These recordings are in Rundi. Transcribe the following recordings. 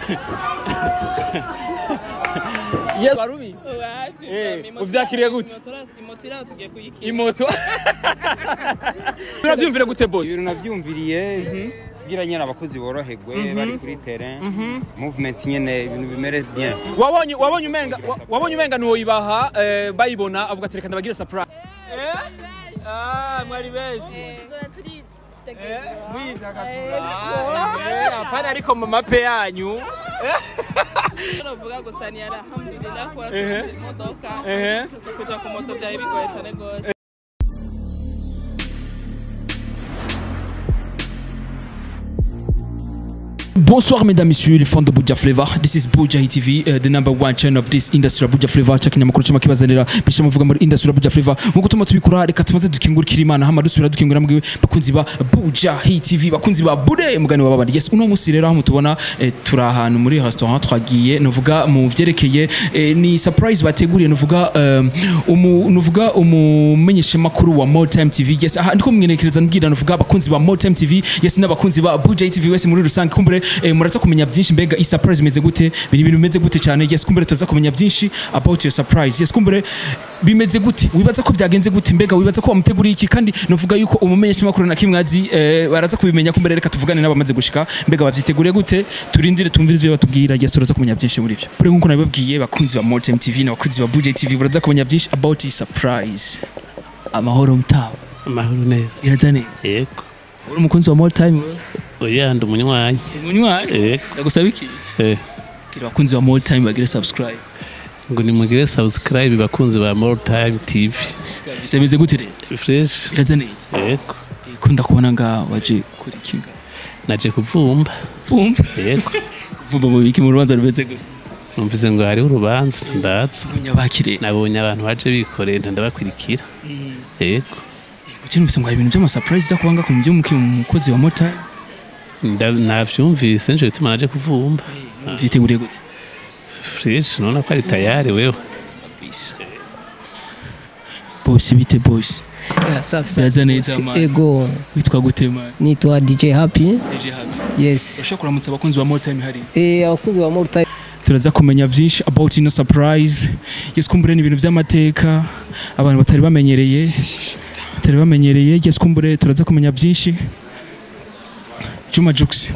yes warubitse Eh, uvyakiriye gute? imoto iraho tugiye kuyikira imoto uravyumvire gute boss ibintu navyumviriye kugira nyene abakozi boroherwe bari kuri terrain movement nyene ibintu bimere bien wabonye wabonye umenga wa- wabonye umenga nuwoyibaha eh, bayibona avuga ati reka ndabagire surprise eh ah mwari benshi Eh, mwidagadura Eh, apana ariko mu mape yanyu novuga gusa ni alhamdulillah kuba Ehe. tuzi imodoka Ehe. kuja ku moto byari bigoye cyane rwose Bonsoir mesdames, messieurs, les fans de Buja Flavor. This is Buja TV, uh, the number one channel of this industry Buja Flavor. Chakina makuru chama kibazanira bisha muvuga muri industry Buja Flavor. Nkuko tuma tubikora reka tumaze dukingurikira Imana hama dusubira dukingura mbwe bakunzi ba Buja TV, bakunzi ba Bude mugani wa babandi. Yes, uno musi rero aho mutubona eh, turi ahantu muri restaurant twagiye nuvuga mu vyerekeye eh, ni surprise bateguriye nuvuga um, umu nuvuga umumenyesha makuru wa More Time TV. Yes, aha ndiko mwenekereza nbwira nuvuga abakunzi ba More Time TV, yes n'abakunzi ba Buja TV wese muri rusange kumbure eh, muraza kumenya byinshi mbega iyi surprise imeze gute biri ibintu bimeze gute cyane yes kumbure tuza kumenya byinshi about your surprise yes kumbure bimeze gute wibaza ko byagenze gute mbega wibaza ko wamuteguriye iki kandi novuga yuko umumenyesha makuru na kimwe azi eh, baraza kubimenya kumbure reka tuvugane n'abamaze gushika mbega bavyiteguriye gute turindire tumvire ivyo batubwira yes turaza kumenya byinshi muri byo kuri nkuko nabibabwiye bakunzi ba More Time TV n'abakunzi ba Budget TV baraza kumenya byinshi about iyi surprise amahoro mtawa amahoro neza iraza neza yego uri umukunzi wa More Time wewe oya ndi umunywanyi umunywanyi yego ndagusaba iki eh, kira bakunzi ba More Time bagire subscribe ngo nimugire subscribe bakunzi ba more time tv bisemeze gute rero fresh iraza neza yego ikunda kubona nga waje kuri kinga naje kuvumba umva yego vuba mu biki mu rubanza rumeze gute numvise ngo hariho urubanza ndaza munyabakire nabonye abantu baje bikoreye ndabakurikira yego ukiri mufise ngo hari ibintu by'ama surprise za kubanga ku mujyi muki umukozi wa mota Nda- navyumvise nico gituma naje kuvumba vyiteguriye gute fresh nona ko ari tayari wewe bosi bite bosi Yeah, safi safi. Iraza neza Si- man. Ego, witwa gute man nitwa DJ Happy. eje habi Yes. ushobora kuramutsa abakunzi ba mota hari Eh, abakunzi ba More Time. turaza kumenya byinshi about ino surprise yes kumbure ni ibintu by'amateka abantu batari bamenyereye batari bamenyereye yes kumbure turaza kumenya byinshi Juma Jux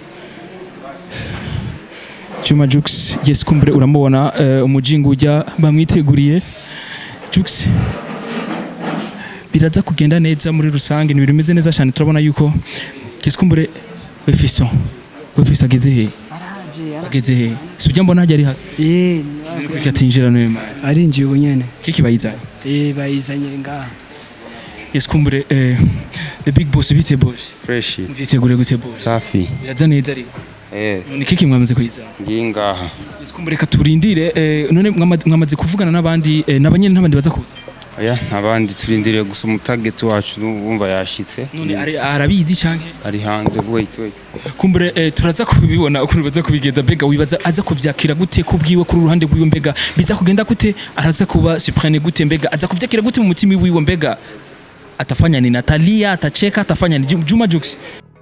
Juma Jux yes kumbure uramubona uh, umujingo ujya bamwiteguriye Jux biraza kugenda neza muri rusange ni ibintu bimeze neza cyane turabona yuko yes kumbure we Fiston we Fiston ageze he ageze he si ujya mbona hajya ari hasi Eh, Reka atinjira niwe mwana arinjiye ubu nyene kiki bayizanye Eh, bayizanye ngaha yes kumbure eh, the big boss bite boss fresh vyitegure gute boss safi biraza neza ariko eh ni kiki mwamaze kuyizana ngiye ngaha yes kumbure reka turindire eh, none mwama- mwamaze kuvugana n'abandi eh, n'abanyene n'abandi baza kuza oya ntabandi turindiriye gusa umutageti wacu wumva yashitse none ari- arabizi canke ari hanze wait wait kumbure eh, turaza kubibona ukuntu baza kubigenza mbega wibaza aza kuvyakira gute kubwiwe kuri uruhande rwiwe mbega biza kugenda gute araza kuba surprene gute mbega aza kuvyakira gute mu mutima wiwe mbega atafanya ni Natalia atacheka atafanya ni Jum- Juma Jux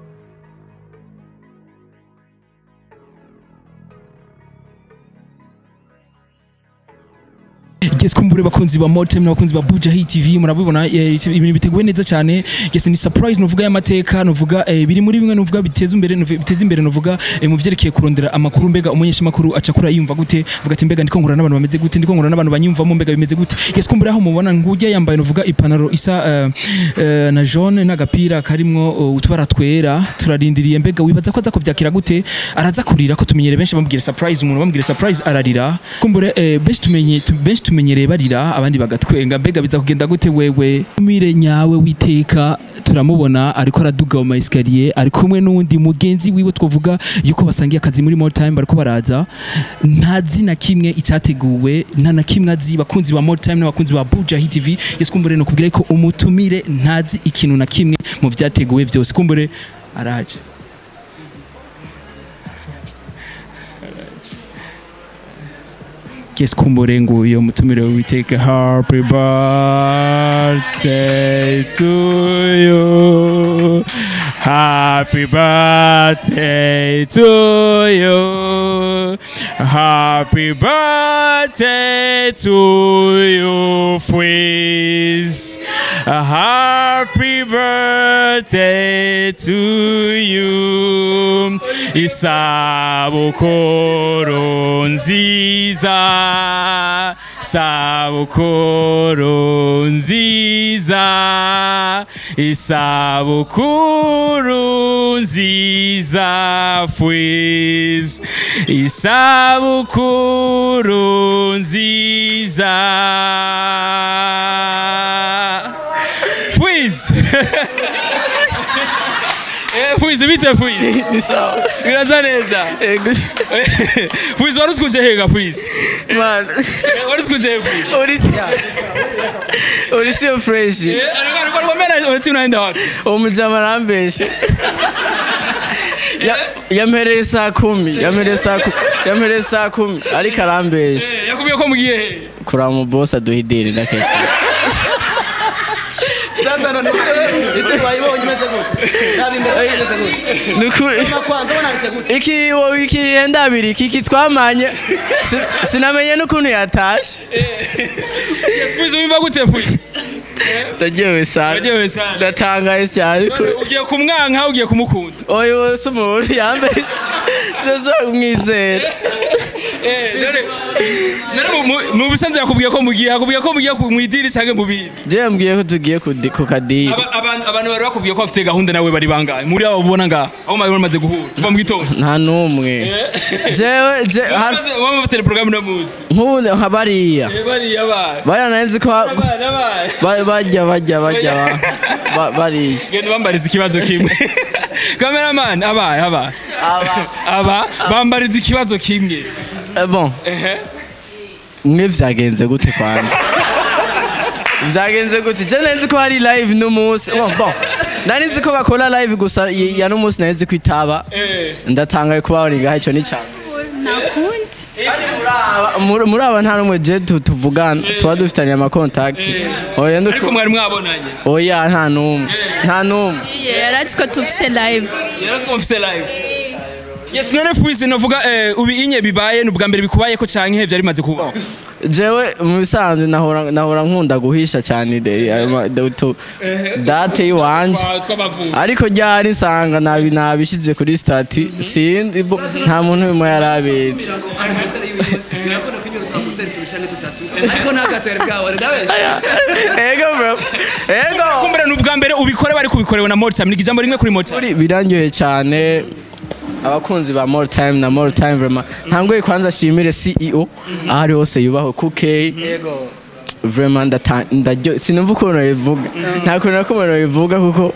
Yes kumbure bakunzi ba Motem n'abakunzi ba Buja Hit TV murabibona eh, ibintu biteguye neza cyane yes ni surprise novuga y'amateka novuga eh, biri muri bimwe novuga biteza imbere novuga- biteza imbere novuga eh, mu vyerekeye kurondera amakuru mbega umunyesha makuru aca kuri yumva gute vuga ati mbega ndiko nkura n'abantu bameze gute ndiko nkura n'abantu banyumvamo mbega bimeze gute yes kumbure aho mubona ngujya yambaye novuga ipantaro isa eh, eh, na jaune n'agapira karimwo uh, utubara twera turarindiriye mbega wibaza ko aza kuvyakira gute araza kurira ko tumenyere benshi bamubwira surprise umuntu bamubwira surprise ararira kumbure eh, benshi tumenye tu- benshi tumenyereye barira abandi bagatwenga mbega biza kugenda gute wewe mire nyawe witeka turamubona ariko araduga mu maesikariye ari kumwe n'undi mugenzi wiwe twavuga yuko basangiye akazi muri more time bariko baraza nta zina kimwe icyateguwe nta na kimwe azi bakunzi ba more time n'abakunzi ba Buja Hit TV yes kumbure no kubwira ko umutumire ntazi ikintu na kimwe mu byateguwe byose kumbure araje Yes kumbure nguyo mutumire witeka happy birthday to you Happy birthday to you. Happy birthday to you, Fwiz. Happy birthday to you. Isabukuru nziza. Isabukuru nziza. Isabukuru nziza Fwiz Isabukuru nziza Fwiz Eh, Fwiz bite Fwiz ni sawa Biraza neza ego Fwiz wari usikuje hega Fwiz man Eh, Wari usikuje hega Fwiz uri si uri si fresh Eh, alikuwa alikuwa ngomena wewe unaenda wapi uwo mujama arambeshe Ya- yampereye saa kumi yampereye saa kumi yampereye saa kumi ariko arambeshe Eh, yakubwiye ko mugiye he kuraba mu boss aduha ideni ndakese sasa none ite wayibonye imeze gute nabi imbere imeze gute nukuri Soma kwanza wananditse gute iki wo iki yenda abiri iki iki twamanye si- sinamenye n'ukuntu yatashe Yes, Fwiz wimva gute Fwiz ndagewe sana Uraryohewe sana ndatangaye cyane ugiye kumwanka ugiye kumukunda oyo wese umuntu yambeshe sizo umwizera mu bisanzwe yakubwiye ko mugiye yakubwiye ko mugiye ku- mwidiri cyangwa mu bindi je yambwiye ko tugiye kudi- ku kadiri Aba- abantu abantu bari bakubwiye ko bafite gahunda nawe bari bangahe muri abo ubona ngaha aho mwari mumaze guhura kuva mu gitondo nta n'umwe jewe je har- waba bafite porogaramu na muzi nk'ubu nka bariya bariya bana bariya narenze ko ha- abana bana ba- bajya bajya bajya ba- ba- bariya genda bambariza ikibazo kimwe cameraman aba aba aba bambariza ikibazo kimwe Eh, bon ehe mwe vyagenze gute kwanje vyagenze gute je nzi ko hari live n'umunsi bon bon nari nzi ko bakora live gusa y- ya n'umunsi nari nzi ko itaba eh ndatangaye kubabona ngaho icyo ni cyane nakundi muri muri aba nta n'umwe je tu- tuvugana tuba dufitanye amakontakiti oya ariko nduku- mwari mwabonanye oya nta n'umwe nta n'umwe yarazi ko tufise live yarazi ko mfise live yes none fuise novuga eh, ubi inye bibaye ni ubwa mbere bikubayeko canke vyari bimaze kuba jewe mu bisanzwe nahora nahora nkunda guhisha cyane de- ayo ma- de- tu- date y'iwanje tw'amavuko ariko ryari nsanga nabi nabishyize kuri stati sindi bo- nta muntu urimo yari abizi anniversaire yiwe birakunda ko ibintu twamusere tubishange dutatu ariko ntagatera bwawe ndabeshya ego bro ego kumbera ni ubwa mbere ubikore bari kubikorewe na Mortam ni ijambo rimwe kuri Mortam Ukuri birangyoye cyane abakunzi ba more time na more time vraiment ntangoye kwanza ashimire CEO aho ari hose yubaho kuke yego vraiment ndata- ndaryo sinumva ukuntu bivuga nta kuntu na kumwe bivuga kuko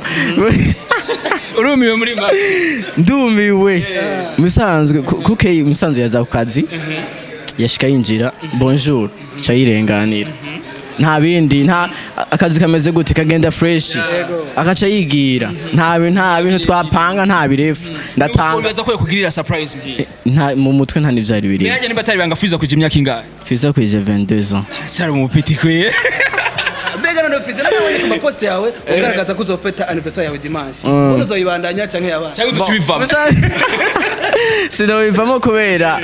urumiwe muri make ndumiwe musanzwe ku- kuke musanzwe yaza ku kazi yashika yinjira bonjour ca yirenganira nta bindi nta akazi kameze gute kagenda fresh akaca yigira nta bintu nta bintu twapanga nta birefu ndatanga ubaza ko yakugirira surprise ngiye nta mu mutwe nta n'ivyari biri Yaje niba atari banga fuiza kuja imyaka ingahe fiza kwije 22 ans cyari mu piti kwe mbega none fize nabonye ku mapost yawe ugaragaza ko uzofeta anniversaire yawe dimanche ubundi uzoyibandanya canke yabaye cyangwa dusubivamo sinabivamo kubera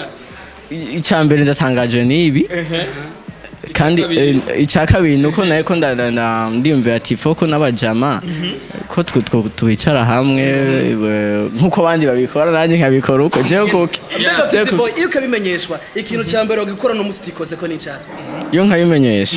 icya mbere ndatangajwe n'ibi kandi eh, icya kabiri ni uko nawe ko nda- nda- nda- ndiyumvira ati foko n'abajama ko twe two- twicara hamwe eh, nk'uko abandi babikora nanjye nkabikora uko jewe kuki mbega Jewe fize kuki. boy iyo ukabimenyeshwa ikintu ca mbere wagikora n'umunsi utikoze ko n'icyaha iyo nkabimenyesha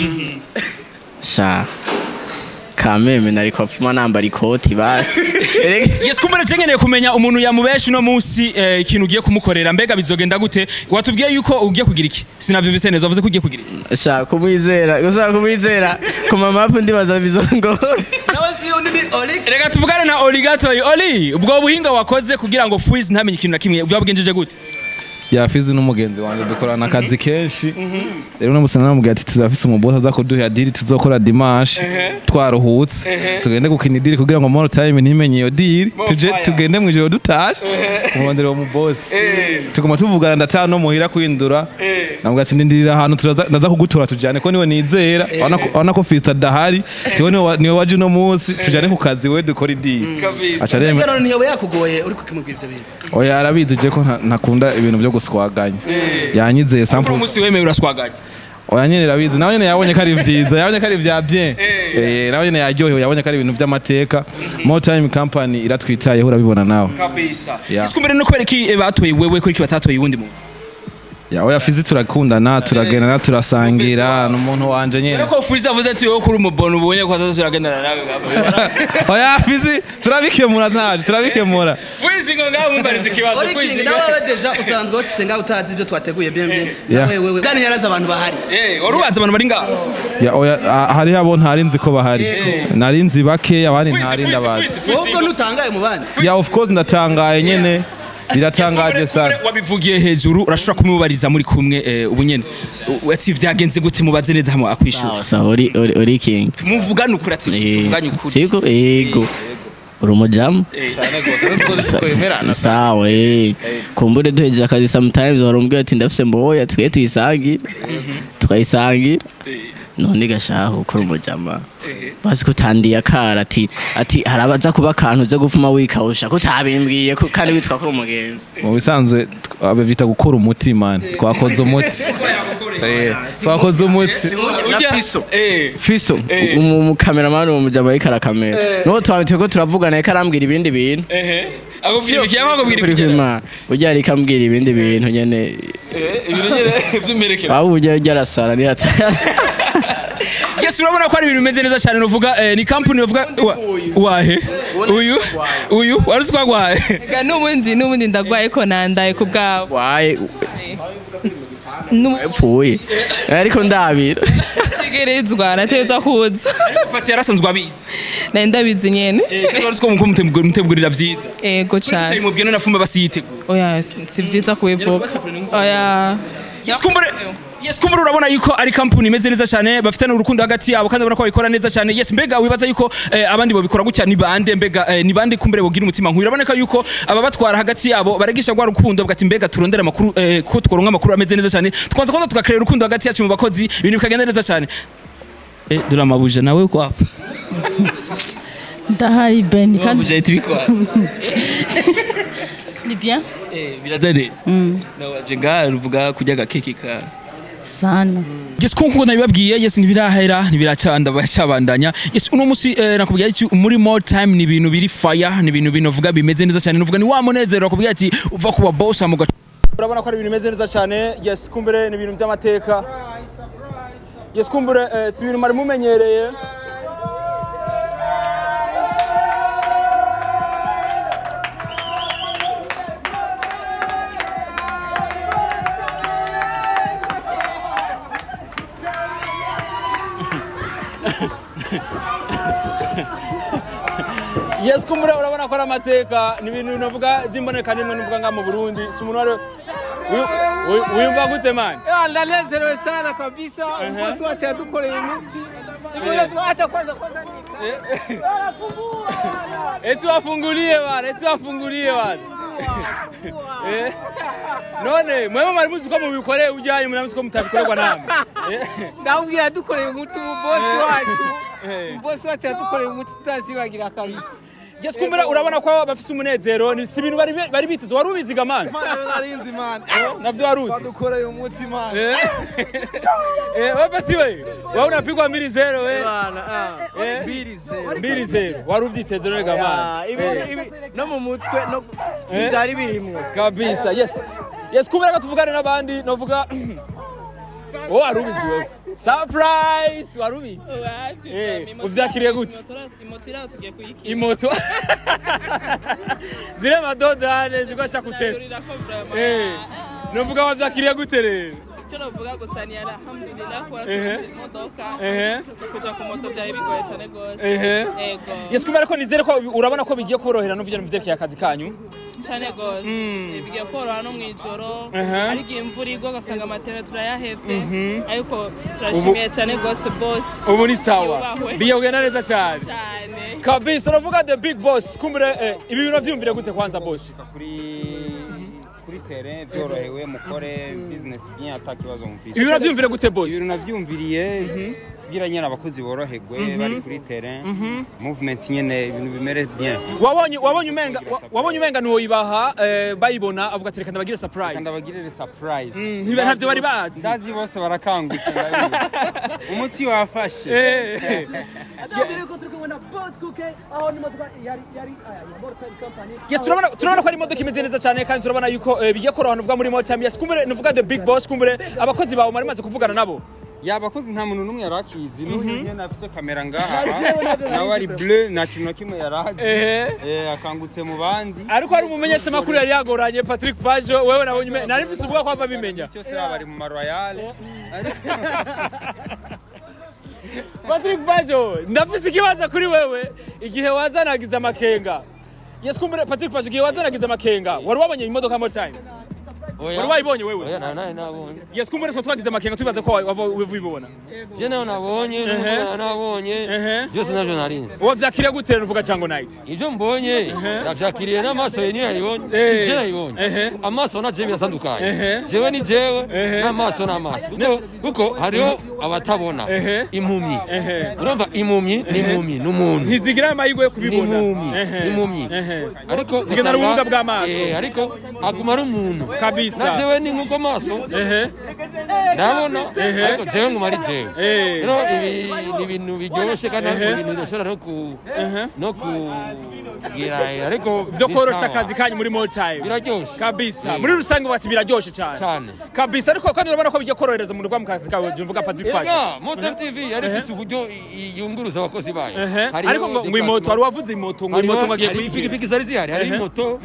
sha kameme nari kwapfuma nambara ikoti basi Erega- yes kumbera cengeneye kumenya umuntu yamubeshi no munsi eh, ikintu ugiye kumukorera mbega bizogenda gute watubwiye yuko ugiye kugira iki sinavyumvise neza wavuze ko ugiye kugira iki sha kumwizera gusa kumwizera ku mamapu ndibaza bizongora nawe si undi ni Oli reka tuvugane na Oli gatoyi Oli ubwo buhinga wakoze kugira ngo Fuiz ntamenye ikintu na kimwe byabwenjeje gute yafizi n'umugenzi wanjye dukorana akazi kenshi rero uno musi naramubwiye ati tuzafise umubosi aza kuduha diri tuzokora dimanche twaruhutse tugende gukina idiri kugira ngo more time ntimenye iyo diri tuje tugende mu ijoro dutashe kumurondera uwo mubosi tuguma tuvugana ndataha no muhira kwindura namubwira ati ndindirira ahantu turaza- ndaza kugutora tujyane ko niwe nizera urabona ko- urabona ko fista adahari tiwe niwe wa- niwe waje uno munsi tujyane ku kazi we dukora idiri aca aremera mbega none ntiyoba yakugoye uri kukimubwira ivyo bintu oya arabizi je ko nta- ntakunda ibintu byo guswaganya yanyizeye kuri sample umunsi wemeye uraswaganya oya nyene arabizi nawe nyene yabonye ko ari vyiza yabonye ko ari vya bien eh nawe nyene yaryohewe yabonye ko ari ibintu vy'amateka more time company iratwitayeho urabibona nawe kabisa Yeah. isikumbere no kubera iki eh, batoye wewe kuri iki batatoye uwundi muntu ya oya fizi turakundana turagendana turasangira n'umuntu wanje nyene Rero ko Fuiza avuze ati wowe kuri umubona ubonye ko atazo turagendana nawe oya fizi turabikemura ntaje turabikemura Fuiza ngo ngaho mumbariza ikibazo Ori King nawe wewe deja usanzwe wacitse ngaho utazi ivyo twateguye bien bien Yeah. nawe wewe gani yarazi abantu bahari eh wari ubaza abantu bari ngaho ya oya ah, hariho abo ntari nzi ko bahari nari nzi bake abandi ntari ndabazi wowe ubwo ntutangaye mu bandi ya of course ndatangaye nyene biratangaje sana wabivugiye hejuru urashobora kumubariza muri kumwe eh, ubu nyene U- ati vyagenze gute mubaze neza hamwe akwishura sawa sawa uri uri uri king muvugane ukuri ati Eh, tuvugane ukuri siko yego uri umujamu sawa eh kumbure duhejeje akazi sometimes warambwira ati ndafise mboya twe tuyisangire tukayisangira none gashaho ukora umujama bazi ko utandiye akara ati ati harabaza kuba akantu uza gufuma wikawusha ko utabimbwiye ko kandi witwa ko uri umugenzi mu bisanzwe tw- aba bita gukora umuti man twakoze umuti Eh, twakoze umuti Ujya- eh fisto umukameramani uwo mujama ariko arakamera niho twabitiye ko turavugana ariko arambwira ibindi bintu eh akubwira iki akubwira kuri iki kwima ujya ariko ambwira ibindi bintu nyene eh ibintu nyene by'imperekera waba ujya ujya arasara niyata Yes urabona ko ari ibintu bimeze neza cyane nuvuga eh, ni company uvuga wa- wahe uyu uyu waruzi ko agwaye Ega n'ubundi n'ubundi ndagwaye ko nandaye ku bwawe waye N'ubu- upfuye ariko ndabira tegerezwa nategeza kuza pati yarasanzwe abizi nari ndabizi nyene kandi waruzi ko muko mutegurira vyiza ego cane mubwira nafumba basiyitegura oya si vyiza kubivuga oya Yes kumbure Yes kumbure urabona yuko ari company imeze neza cyane bafitanye urukundo hagati yabo kandi urabona ko babikora neza cyane yes mbega wibaza yuko eh, abandi babikora gutya ni bande mbega eh, ni bande kumbure bogira umutima nk'uyu uraboneka yuko aba batwara hagati yabo baragisha rwa rukundo bwati mbega turondera amakuru eh, ko tworonka amakuru ameze neza cyane twanza kwanza tugakrera urukundo hagati yacu mu bakozi ibintu bikagenda neza cyane eh dore amabuje nawe kwa ndahari beni kandi amabuje ahita ibikora ni bien eh birazane nawaje ngaha ruvuga kurya agakeke ka sana Yes kuko nabibabwiye yes ntibirahera ntibiracanda bacabandanya yes uno musi eh, nakubwiye ati muri more time ni ibintu biri fire ni ibintu binovuga bimeze neza cyane nuvuga ni wa munezero nakubwiye ati uva kuba boss amuga urabona ko ari ibintu bimeze neza cyane yes kumbere ni ibintu by'amateka yes kumbere eh, si ibintu mari mumenyereye yes kumbure urabona ko ari amateka ni ibintu navuga by'imboneka nimwe nuvuga nga mu Burundi si umuntu wari uyu- uyu- wiyumva gute mani ndanezerewe sana kabisa bosi wacu yadukoreye imiti ibintu tuacha kwanza kwanza eti wafungulie bana eti wafungulie bana Eh, none mwebwe mwari muzi ko mubikoreye ujyanye muramuzi ko mutabikorerwa namwe Eh, ndamubwira yadukoreye umuti mu bosi wacu eh. bosi wacu yadukoreye umuti tutazibagira kabisa yes kumbure urabona ko bafise umunezero ni si ibintu bari bari biteze wari ubiziga mani narinzi man navyo waruzi yadukoreye umuti man Eh, eh, wewe pati we wewe unapigwa mbili zero we Eh? mbili zero wari uvyiteze none gamani Eh. no mu mutwe no Eh? byari birimwo kabisa yes yes kubera ko tuvugane n'abandi novuga wowe wari ubizi wewe surprise wari ubizi Eh, uvyakiriye gute imoto iraho tugiye kuyikira imoto zire madodane zigosha kutesa Eh, novuga wavyakiriye gute rero icyo navuga gusa ni alhamdulillah kuba Ehe. tuzi imodoka Ehe. kuja ku moto byari bigoye cyane rwose Ehe. yego Yes kumbe ariko nizere ko urabona ko bigiye kuborohera no vyo vyerekeye akazi kanyu. cyane rwose bigiye koroha no mu ijoro Ehe. ariko iyo imvura igwa ugasanga amateme turayahevye ariko turashimiye cyane rwose boss Ubu ni sawa. Yubahwe. Bigiye kugenda neza cyane. cyane Kabisa uravuga the big boss kumbure eh, ibi bintu vyumvire gute kwanza boss? kuri kuri terrain byorohewe mukore business bien ata kibazo mufise Ibi bintu vyumvire gute boss? ibintu navyumviriye kugira nyene abakozi boroherwe bari kuri terrain movement nyene ibintu bimere bien Wabonye wabonye umenga wa- wabonye umenga nuwo ibaha eh, bayibona avuga ati reka ndabagire surprise. kandi abagirire surprise Mm, ntibe- ntavyo bari bazi. ndazi bose barakangutse ndabizi. umuti wafashe Eh, eh. adambere ko turi kumwe na boss kuke aho n'imodoka yari yari aya ya motor company Yes, turabona turabona ko ari imodoka imeze neza cyane kandi turabona yuko eh, bigiye koroha nuvuga muri Motam. Yes, kumbure nuvuga the big boss kumbure abakozi bawe mwari maze kuvugana nabo. yabakozi nta muntu n'umwe yarakizi n'uyu nyene afite kamera ngaha Navyewe navyo nawe ari narizi, bleu nta kintu na kimwe yarazi Eh. Eh, akangutse mu bandi Ariko hari umumenyesha makuru yari yagoranye Patrick Pajo wewe nabonye ume- nari mfise ubwoba ko ava bimenya. Isi yose baba bari mu maroyale Patrick Pajo ndafise ikibazo kuri wewe igihe wazanagiza amakenga. Yes, kumbure Patrick Pajo igihe wazanagiza amakenga wari wabonye imodoka Motam. Wari wayibonye wewe? Oya na nawe nabonye. Yes, kumbure twa twagize amakenga tubibaza ko wava ubibona. Je nawe nabonye, Ehe. n'umugabo nabonye. Ehe. Byose navyo narinzi. Wavyakiriye gute nuvuga Chango Night? Ibyo mbonye navyakiriye n'amaso ye niyo yayibonye. Eh. Si je nayibonye. Ehe. Amaso na je biratandukanye. Ehe. Jewe ni jewe Ehe. n'amaso n'amaso. Kuko kuko hariho abatabona. Ehe. Impumyi. Ehe. Urumva impumyi ni impumyi n'umuntu. Ntizigira amahirwe yo Ni kubibona. impumyi. Ehe. Ni impumyi. Ehe. Ariko Zigenda usanga- n'ubumuga bw'amaso. Eh, ariko aguma ari umuntu. Kabisa. Na jewe ni nkuko amaso Ehe. ndabona Ehe. ariko jewe nguma ari jewe Eh. rero ibi ni ibintu biryoshye kandi Ehe. ibintu bidashobora no ku Ehe. no kugira ariko Vyo ni korosha sawa. akazi kanyu muri More Time. biraryoshe Kabisa. Eh. Muri rusange bati biraryoshe cyane. cyane Kabisa ariko kandi urabona ko bigiye korohereza umuntu kwa mu kazi kawe je mvuga Patrick Pajo. Ega, Motor TV yari ifise uburyo i- i- yunguruza abakozi bayo Ehe. Hariho Ariko ngo ngo imoto wari wavuze imoto ngo hariho imoto ngo agiye hari kuyigira. ipikipiki zari zihari hariho Ehe. imoto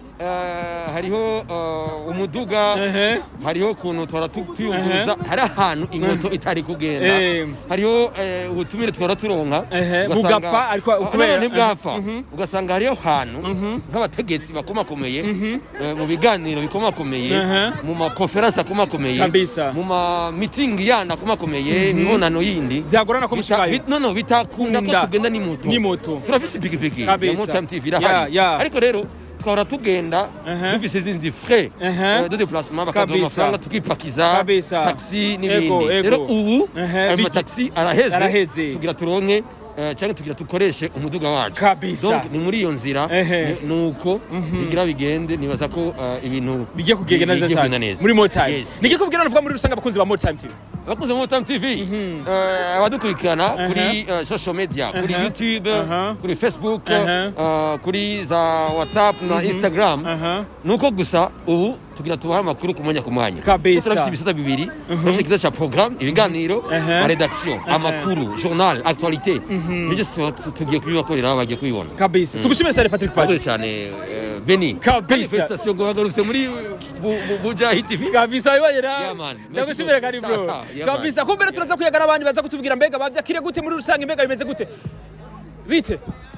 eh, hariho eh, umuduga Ehe. hariho ukuntu twara tu- tuyunguruza hari ahantu imoto itari kugenda Eh. hariho eh, ubutumire twara turonka Ehe, ugasanga- bugapfa, ariko Ah, kubera- none ntibwapfa ugasanga hariho ahantu nk'abategetsi bakomakomeye eh, mu biganiro bikomakomeye Ehe. mu makonferansi akomakomeye Kabisa. mu ma mitingi yandi akomakomeye imibonano yindi Byagorana ko Bita- mushikayo. bit- no no bitakunda ko Kunda. tugenda n'imoto N'imoto. turafise ipikipiki ya Kabisa. Motam TV Ya, irahari ya. ariko rero twahora tugenda Ehe. dufise izindi frais Ehe. eh, de déplacement bakaduha Kabisa. amafaranga tukipakiza Kabisa. taxi Ego, n'ibindi ego. rero ubu Ehe, ayo biki- mataxi araheze Araheze. tugira turonke eh, cyangwa tugira dukoreshe umuduga wacu Kabisa. donc ni muri iyo nzira Ehe. ni- nuko bigira bigende nibaza ko eh, ibintu bigiye kugenda neza bigiye cyane kugenda neza. muri More Time. Yes. Niki kubwira navuga muri rusange abakunzi ba More Time TV. abakunzi ba Motam TV eh, abadukurikirana kuri eh, social media kuri Aha. YouTube Aha. kuri Facebook Aha. eh, kuri za WhatsApp na Instagram Aha. nuko gusa ubu tugira tubahe amakuru ku mwanya ku mwanya Kabisa. Kuko turafise ibisata bibiri turafise ikibazo ca programme ibiganiro Aha. na redaction amakuru journal actualité ibyo byose tuba- tugiye kubibakorera aho bagiye kubibona Kabisa. Tugushimire cyane Patrick Pajo. murakoze cyane eh, Beni Kabisa. station ngo bagarutse muri Bu- Bu- Bujahi TV kabisa wibonera Yeah, man. Merci ndagushimire beaucoup. kari Sawa, bro sawa. Yeah, man. kabisa kumbere turaza kuyagana abandi baza kutubwira mbega bavyakire gute muri rusange mbega bimeze gute bite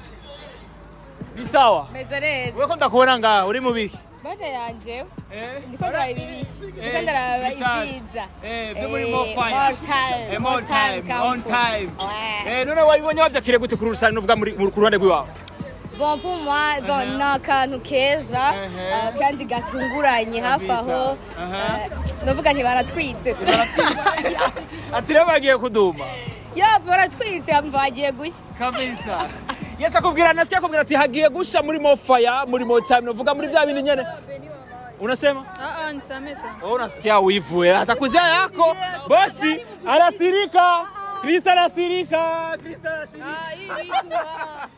ni sawa meze neza wewe ko ndakubona ngaha uri mu biki bane yanje Eh? ndiko ndaraba ibibishyi Eh, ndiko ndaraba bishasha. ibyiza Eh, byo muri Eh, More Fire. more time Eh, more time, come on for- time. Ouais. Eh, none wabibonye bavyakire gute kuri rusange nuvuga muri mu- ku ruhande rw'iwawe bon pour moi bon ni akantu keza eh, kandi gatunguranye hafi aho eh, ndavuga nti baratwitse ati rero bagiye kuduma ya baratwitse mva bagiye gushya kabisa yesu akubwira nasikia akubwira ati hagiye gusha muri mofaya muri motime novuga muri vya bintu nyene unasema Ah, ah, nisamehe sana. Oh, unasikia wivu eh. atakuzia yako bosi anasirika kristo anasirika kristo anasirika Ah, hii vitu ah.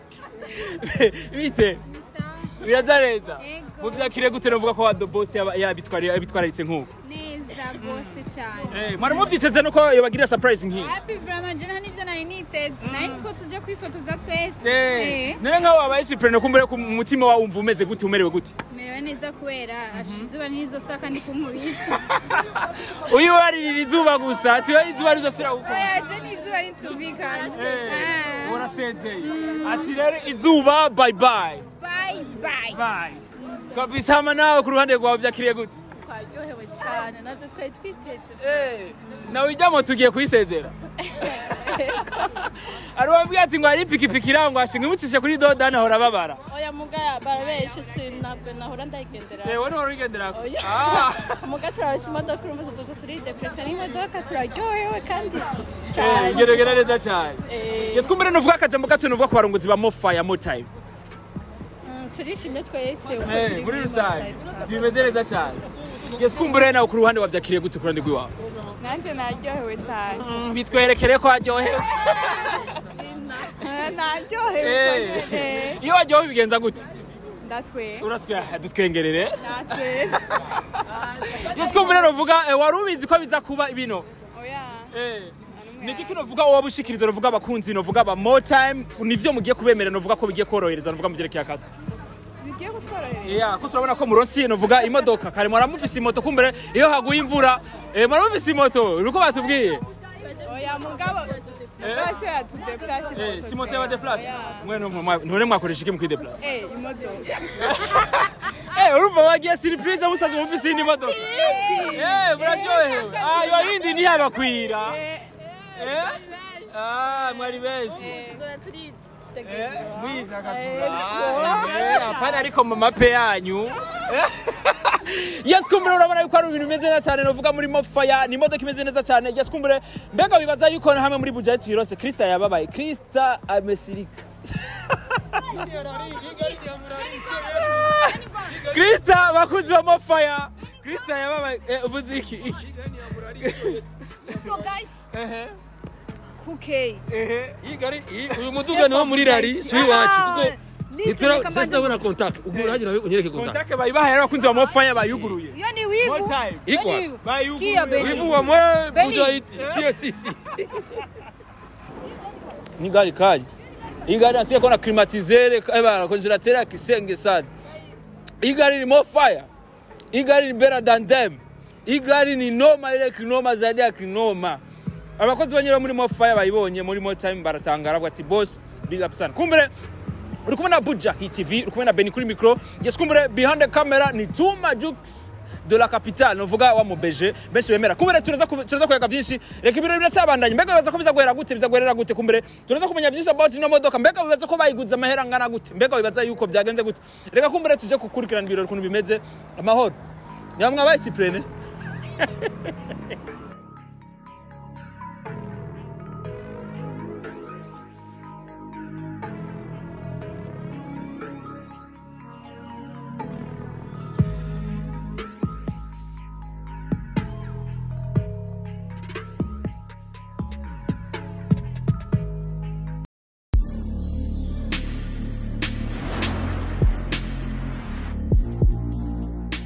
bite biraza neza Yego. muvyakire gute novuga ko wado bosi yaba- yabitwara- yabitwararitse nk'uko Neza rwose rwose cyane Eh, mwari muvyiteze nuko yobagirira surprise nk'iyi happy vraiment je nta nivyo nari niteze nari nzi ko tuje kwifotoza twese Eh, Eh, none nkaho wabaye surprise kumbere ku mutima wawe wumva umeze gute umerewe gute merewe neza kubera asha izuba ntirizosohoka ndi kumubiri uyu waririra izuba gusa tiwe izuba rizosubira gukora oya je n'izuba ritwumvikana Ah. urasezeye ati rero izuba bye bye bye bye bye kabisa hama nawe ku ruhande rwawe vyakiriye gute twaryohewe cyane navyo twari twiteze nawe ijyamo tugiye kuyisezera ari wabwiye ati ngo hari ipikipiki iraho ngo ashinga imucishe kuri dodani ahora babara oya muga barabeshe si ntabwo nahora ndayigendera yewe niho urigenderako Oya. Ah. muga turabasa imodoka urumva tuza turidekuresa n'imodoka turaryohewe kandi Eh, cyane geragera neza cyane Eh. yesu kumbere nuvuga akajambo gato nuvuga ku barunguzi ba mofaya motime Mm, turishimye twese uko Eh, turi muri kuri rusange Moonshine. tubimeze neza cyane yesu kumbere nawe ku ruhande wabyakiriye gute ku ruhande rw'iwawe nanjye naryohewe cyane bitwerekere ko waryohewe naryohewe Eh, konyene iyo waryohewe bigenza gute ndatwe uratwe dutwengerere natweza yesu kumbere nuvuga eh, wari ubizi ko biza kuba ibino oya Eh, ni iki novuga wowe ushikiriza novuga abakunzi novuga aba more time nivyo mugiye kubemera novuga ko bigiye korohereza novuga mugerekeye akazi bigiye kutworohera Yeah, ko turabona ko muronsi novuga imodoka kare mwara mufise imoto kumbere iyo haguye imvura eh, mwara mufise imoto uruko batubwiye oya mugabo bose yatudeplase Eh, si moto y'abadeplace mwe ntore mwakoresha iki mu kwideplace Eh, imodoka Eh, urumva wagiye surprise musaza mufise iyindi modoka Eh, muraryohewe Ah, iyo yindi ntiyabakwira Eh? Ah, mwari benshi tuzoya turi Eh, apana ariko mu mape yanyu yes kumbure urabona yuko ari ibintu bimeze neza cyane novuga muri mofaya ni imodoka imeze neza cyane yes kumbure mbega wibaza yuko hamwe muri budget tuyirose krista yababaye krista amesirika krista bakuzi ba mofaya krista yababaye eh, ubuze iki iki So guys, ehe kuke. ehe iyi gari iyi- uyu muduga niwo muri rari si iwacu kuko Listen, ntitura- reka mbanze- sinabona contact ubwo uragira unyereke contact kontake bayibahaye abakunzi ba mofaya bayuguruye Iyo ni wivu. More time. Iyo Ikwa. ni wivu. Bayuguruye. Sikia Beni. wivu wa mwe Benny. budget si si si ni gari kali hii gari nasikia kona climatisere eh bana congelateur ya kisenge sana hii gari ni more fire hii gari ni better than them hii gari ni noma ile kinoma zaidi ya kinoma abakozi banyura muri more fire bayibonye muri more time baratangara bati boss big up sana kumbere uri kumwe na Buja Hit TV uri kumwe na Beni kuri micro yes kumbere behind the camera ni Tuma Jux de la capitale novuga wa mubeje benshi bemera kumbere turaza ku- turaza kuyaga byinshi reka ibirori biracyabandanye mbega bibaza ko bizaguhera gute bizaguherera gute kumbere turaza kumenya byinshi about ino modoka mbega bibaza ko bayiguze amahera angana gute mbega bibaza yuko byagenze gute reka kumbere tuje gukurikirana ibirori ukuntu bimeze amahoro nyamwe abaye Cyprien